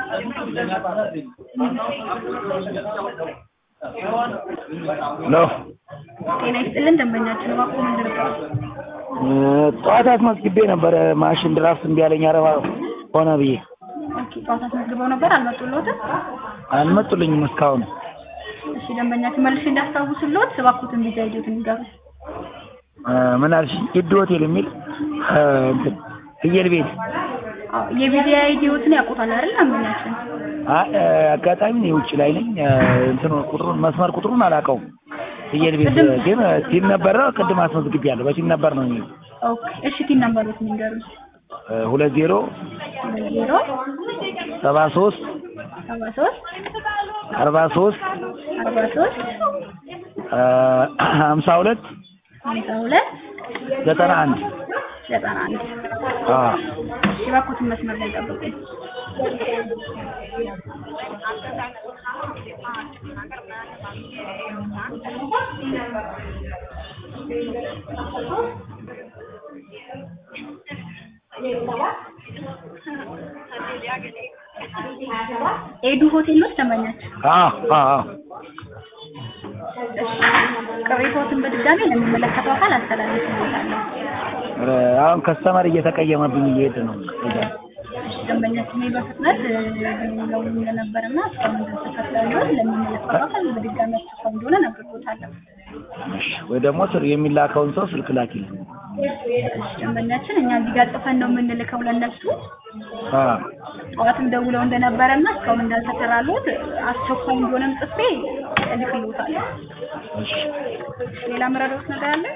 ነው ጤና ይስጥልን ደንበኛችን እባክዎ ምን ልርዳው? ጠዋት አስመዝግቤ ነበረ ማሽን ድራፍት እምቢ አለኝ አረባ ሆነ ብዬ ኦኬ ጠዋት አስመዝግበው ነበር አልመጡልዎትም? አልመጡልኝም እስካሁን እሺ ደንበኛችን መልሼ እንዳስታውስልዎት እባክዎትን ቪዛ አይዲዎትን ይንገሩኝ። እ ምን አልሽኝ ሂድ ሆቴል የሚል እ እንትን ፍየል ቤት አዎ የቪዛ አይዲዎትን ያውቁታል አይደል ደንበኛችን? አይ እ አጋጣሚ እኔ ውጭ ላይ ነኝ እ እንትኑ ቁጥሩን መስመር ቁጥሩን አላውቀውም ፍየል ቤት ቅድም- ግን ቲን ነበረ ቅድም አስመዝግቤያለሁ በቲን ነበር ነው የሚለው ኦኬ እሺ ቲን ነምበሮትን ይንገሩኝ። እ ሁለት ዜሮ ሁለት ዜሮ ሰባ ሶስት ሰባ ሶስት አርባ ሶስት አርባ ሶስት እ ሀምሳ ሁለት ሀምሳ ሁለት ዘጠና አንድ ዘጠና አንድ አዎ እሺ እባክዎትን መስመር ላይ ጠብቁኝ። ኤዱ ሆቴል ነው ደንበኛችን? አዎ አዎ ቅሬታዎትን በድጋሚ ለሚመለከተው አካል አስተላልፍልዎታለሁ። ኧረ አሁን ከስተመር እየተቀየመብኝ እየሄደ ነው ደንበኛችን ላይ በፍጥነት ደውለው እንደነበረና እስካሁን ድረስ ተከታዮች ለሚመለከተው አካል በድጋሚ አስቸኳይ እንደሆነ ነግሬዎታለሁ። እሺ ወይ ደግሞ ስር የሚላከውን ሰው ስልክ ላኪልኝ እሺ ደንበኛችን እኛ እዚህ ጋር ጽፈን ነው የምንልከው ለእነሱ አዎ ጠዋትም ደውለው እንደነበረና እስካሁን እንዳልተሰራልዎት አስቸኳይ እንደሆነም ጽፌ እልክልዎታለሁ። እሺ ሌላ ምረዳዎት ነገር አለ?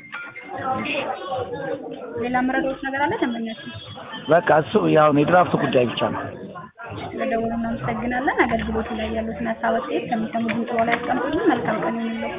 ሌላ ምረዳዎት ነገር አለ ደንበኛችን? በቃ እሱ ያው የድራፍት ጉዳይ ብቻ ነው ስለደወሉ እናመሰግናለን። አገልግሎቱ ላይ ያሉትን ሀሳብ አስተያየት ከሚሰሙ ድምጽ በላይ ያስቀምጡልን። መልካም ቀን ይሁንልዎ።